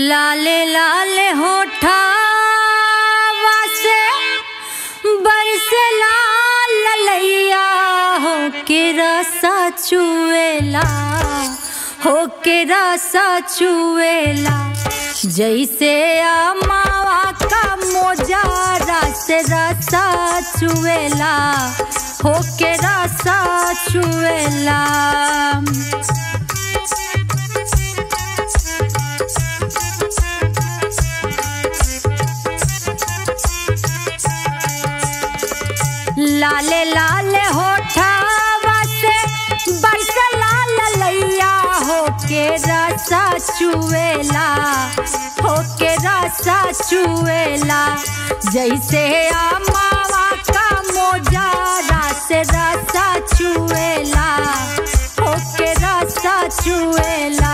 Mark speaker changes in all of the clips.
Speaker 1: लाले लाले होठा से बरसे लाल ललैया हो के रसा चुएला हो के रसा चुएला जैसे अमावा का मोजारा से रसा चुएला हो के रसा चुएला लाले लाले होठावा से बरस लाल लैया हो के रसा चुएला हो के रसा चुएला जैसे अमावा का मोजारा से रसा चुएला हो के रसा चुएला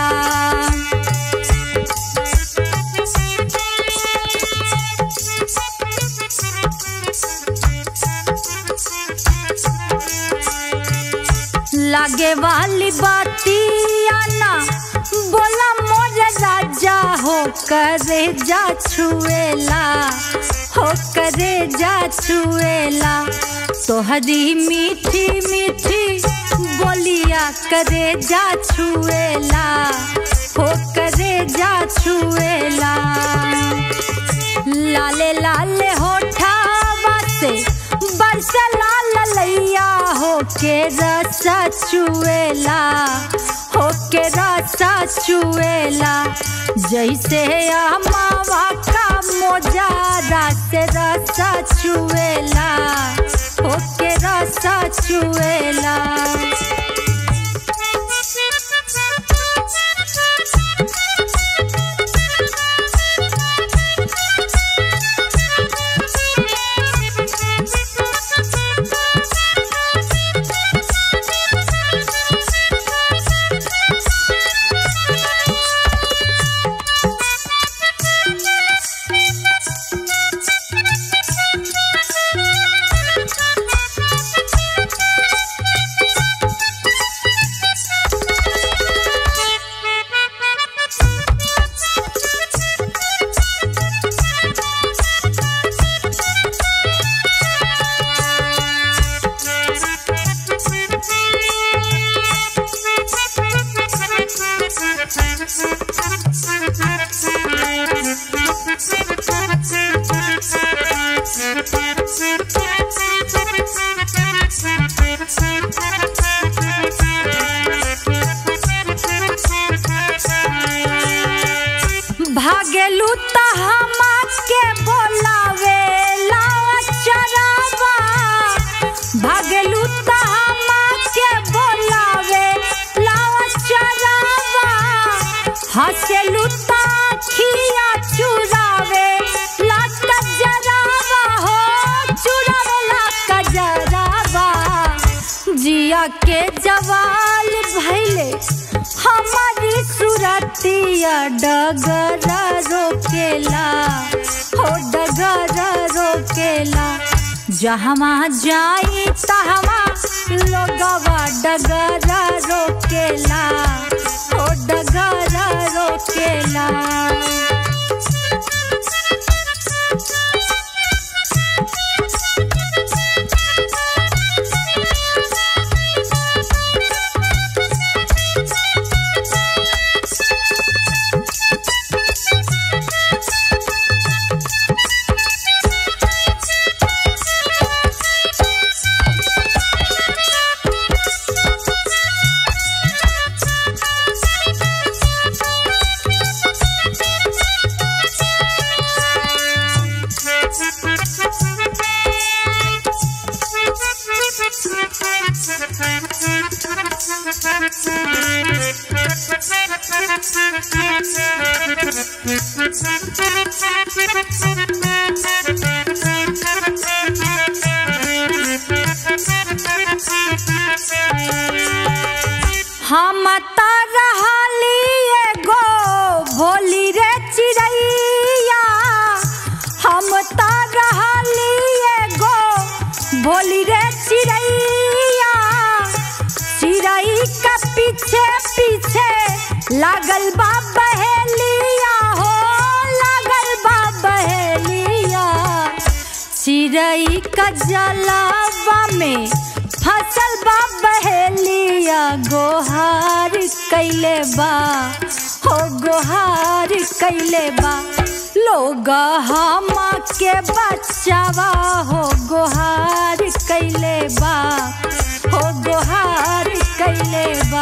Speaker 1: लागे वाली बातिया ना बोला मोर राजा हो करे जा छुएला हो करे जा छुएला तोहरी मीठी मीठी बोलिया करे जा छुएला हो करे जा छुएला लाले लाले होठावा से बरस लाल लैया हो के रसा चुएला हो के रसा चुएला जैसे अमावा का मोजारा से रसा चुएला हो के रसा चुएला भागेलू त हमा के बोलावे लावा चरावा भागेलू त हमा के बोलावे लावा चरावा हंसेलू त खिया चुरावे लाट जरावा हो चुरावे लाट जरावा जिया के जवाल भैले हमारी सुरतिया डगरा रोकेला हो डगरा रोकेला जहवा जाई तहवा लोगवा डगरा रोकेला हो डगरा रोकेला हम त रहली एगो भोली रे चिड़ैया हम त रहली एगो भोली रे चिड़ैया चिड़ै का पीछे पीछे लागल बा बहेलिया हो चिड़ई का जलावा में फसल बा बहेलिया गोहार कैले बा हो गोहार कैले बा लोग हम के बचावा हो गोहार कैले बा हो गोहार कैले बा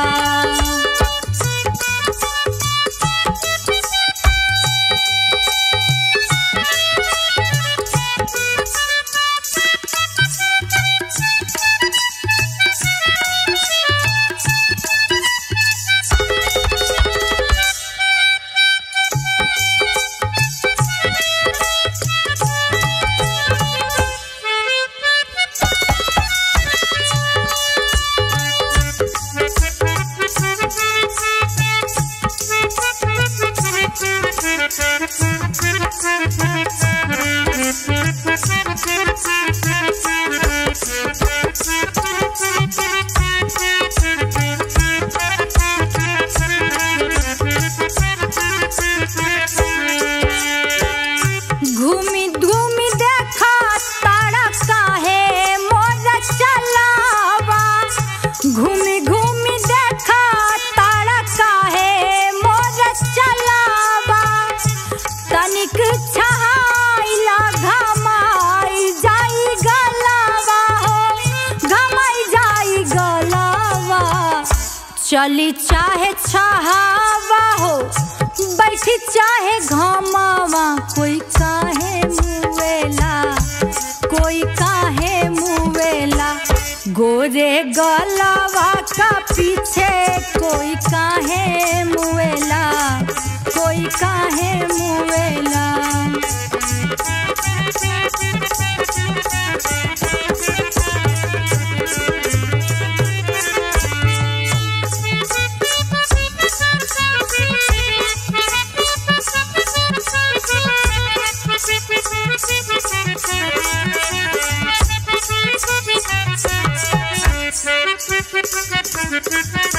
Speaker 1: घूमी घूमी देखा तारा काहे मोर चलावा घूमी घूमी देखा तारा काहे मोर चलावा तनिक छहाइला घमाई जाई गलावा हो घमाई जाई गलावा चली चाहे छहावा हो बैठी चाहे घमावा कोई काहे मुवेला कोई काहे मुवेला गोरे गलावा का पीछे कोई काहे मुवेला कोई काहे मुवेला
Speaker 2: Thank you.